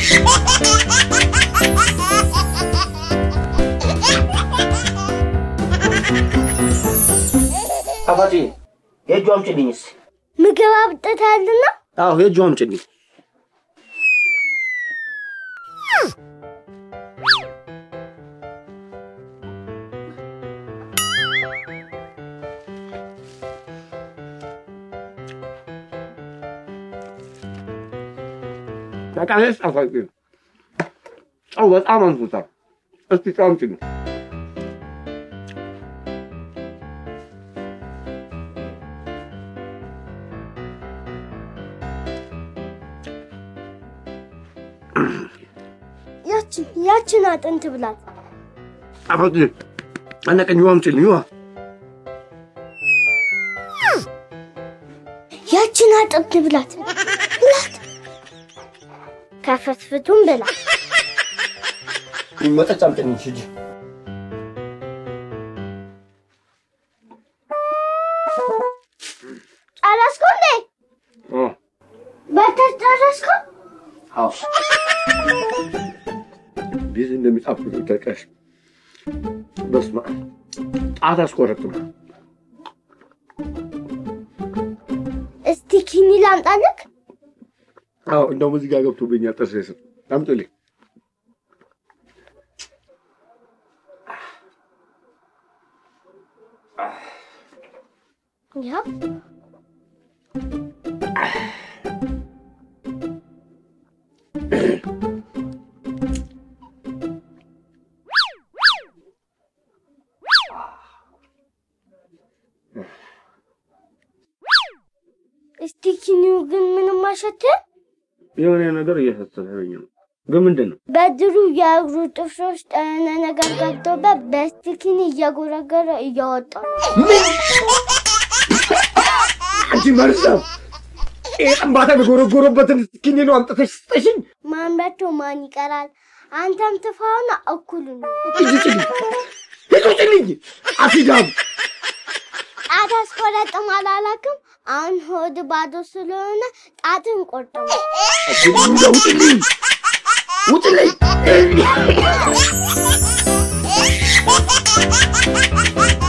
ጣፋጭ የእጁ አምጪልኝ እስኪ። ምግብ አብጥተሃልና አዎ የእጁ አምጪልኝ። በጣም ጣፋጭ ነው። ጨው በጣም አንሶታል። እስኪ ጨው አምጪልኝ። ያችን ያችን አጥንት ብላት። ጣፋጭ አነቀኝ። ውሃ አምጪልኝ ውሃ። ያችን አጥንት ብላት ብላት። ከፍትፍቱን ብላ። መጠጫ አምጪልኝ ሂጂ። ጨረስኩ እንዴ? አዎ በተት ጨረስኩ? አዎ እንዴት እንደሚጣፍጥ ተቀሽ በስመ አብ ጣት አስቆረጥም። እስቲ ኪኒ ላምጣልክ? አዎ እንደውም እዚህ ጋር ገብቶብኛል ጥርሴ ስር አምጡልኝ። ይኸው እስቲ ኪኒው ግን ምንም አሸትም። የሆነ ነገር እየሰጠኝ ነው፣ ግን ምንድን ነው? በድሩ የእግሩ ጥፍሮች ጠነ ነገር ገብቶበት በስቲኪኒ እየጎረገረ እያወጣ ነው። አንቺ መርዛም ይሄ ጠንባታ የጎረጎረበትን ኪኒ ነው አምጥተሽ ስጠሽኝ። ማምረቱ ማን ይቀራል? አንተም ትፋውና እኩል ነው። ሂጂ ጭልኝ፣ ሂጂ ጭልኝ፣ አሲዳም ጣት አስቆረጥም አላላክም። አሁን ሆድ ባዶ ስለሆነ ጣትን ቆርጥም። ውጭልኝ፣ ውጭልኝ።